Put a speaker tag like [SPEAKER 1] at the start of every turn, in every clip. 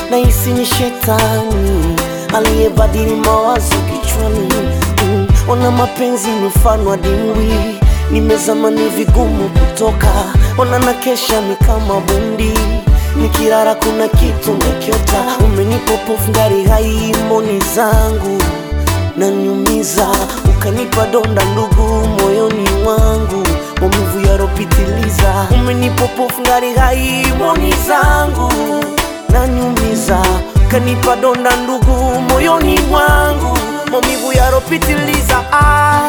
[SPEAKER 1] nahisi ni shetani aliyebadili mawazo kichwani. Mm, Ona mapenzi ni mfano wa dimbwi, nimezama ni vigumu kutoka. Ona na kesha ni kama bundi, nikirara kuna kitu nakiota. Umenipa pofu ngari hai moni zangu nanyumiza, ukanipa donda ndugu moyoni mwangu, maumivu yaropitiliza. Umenipa pofu ngari hai moni zangu nanyumiza, ukanipa donda ndugu moyoni mwangu, maumivu yaropitiliza. Ah.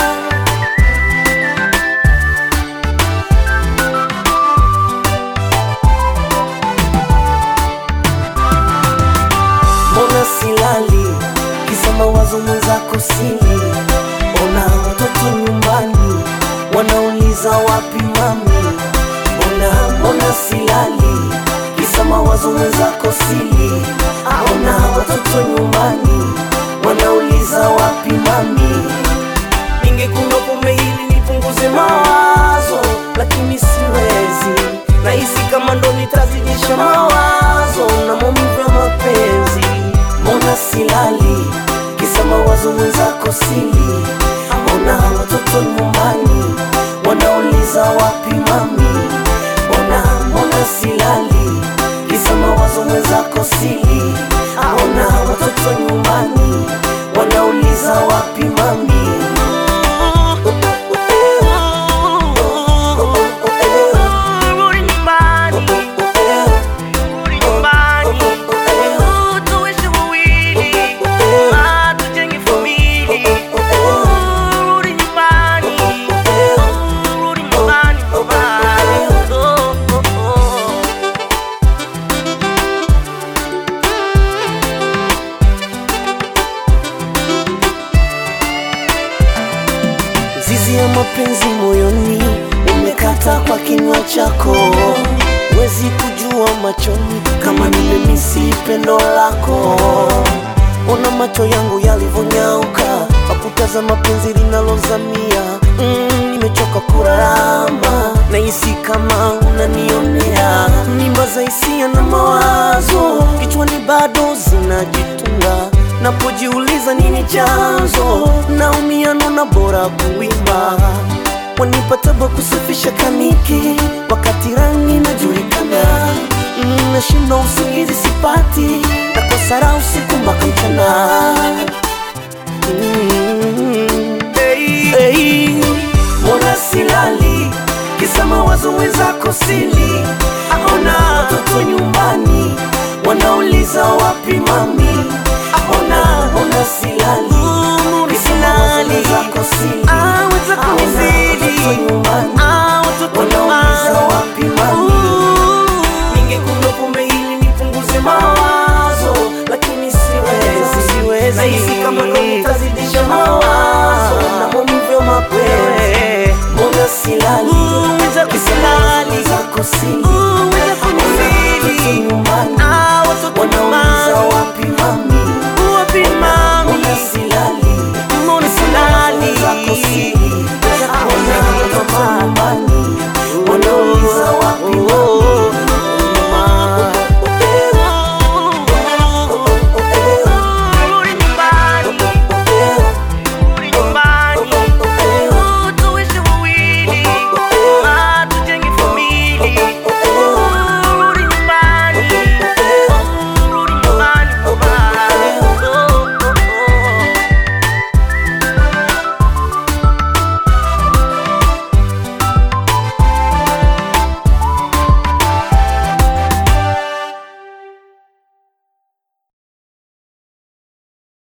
[SPEAKER 1] Mbona silali kisa mawazo mwenzako sili? Ona watoto nyumbani wanauliza wapi mami? Mbona mbona silali kisa mawazo mwenzako sili? Ona watoto nyumbani wanauliza wapi mami? Ningekunywa pombe ili nipunguze mawazo, lakini siwezi. Nahisi kama ndo nitazidisha mawazo na maumivu ya mapenzi. Mbona silali kisa mawazo mwenzako sili? Mbona watoto nyumbani wanauliza wapi mami? Mbona mbona silali kisa mawazo mwenzako sili? Mbona watoto nyumbani wanauliza wapi mami?
[SPEAKER 2] Rudi nyumbani, rudi nyumbani, tuishi wawili, ah, tujenge familia. Rudi nyumbani, rudi nyumbani, nyumbani. Oh, oh, oh.
[SPEAKER 1] Zizi ya mapenzi moyoni umekata kwa kinywa chako, wezi kujua machoni kama nimemisi pendo lako. Ona macho yangu yalivyonyauka kwa kutazama penzi linalozamia. Mm, nimechoka kurarama, nahisi kama unanionea. Mimba za hisia na mawazo kichwani bado zinajitunga napojiuliza nini chanzo, naumia nona bora kuimba. Wanipa tabu kusafisha kaniki wakati rangi najulikana. Mm, Nashinda usingizi sipati, nakosa raha usiku mpaka mchana. Mm, hey, hey. Mbona silali kisa mawazo wenzako sili? Ona watoto nyumbani wanauliza wapi mami? Ona mbona silali kisa mawazo wenzako sili?
[SPEAKER 2] Ah, wenzako
[SPEAKER 1] Ona
[SPEAKER 2] wazidi.
[SPEAKER 1] watoto nyumbani
[SPEAKER 2] Ah, watoto
[SPEAKER 1] wanauliza
[SPEAKER 2] nyumbani.
[SPEAKER 1] wapi mami? Ningekunywa pombe ili nipunguze mawazo, lakini siwezi, siwezi. Nahisi kama ndo nitazidisha mawazo na maumivu ya mapenzi. Mbona silali
[SPEAKER 2] Mwenzako
[SPEAKER 1] kisa
[SPEAKER 2] silali.
[SPEAKER 1] mawazo zako sili?
[SPEAKER 2] Mwenzako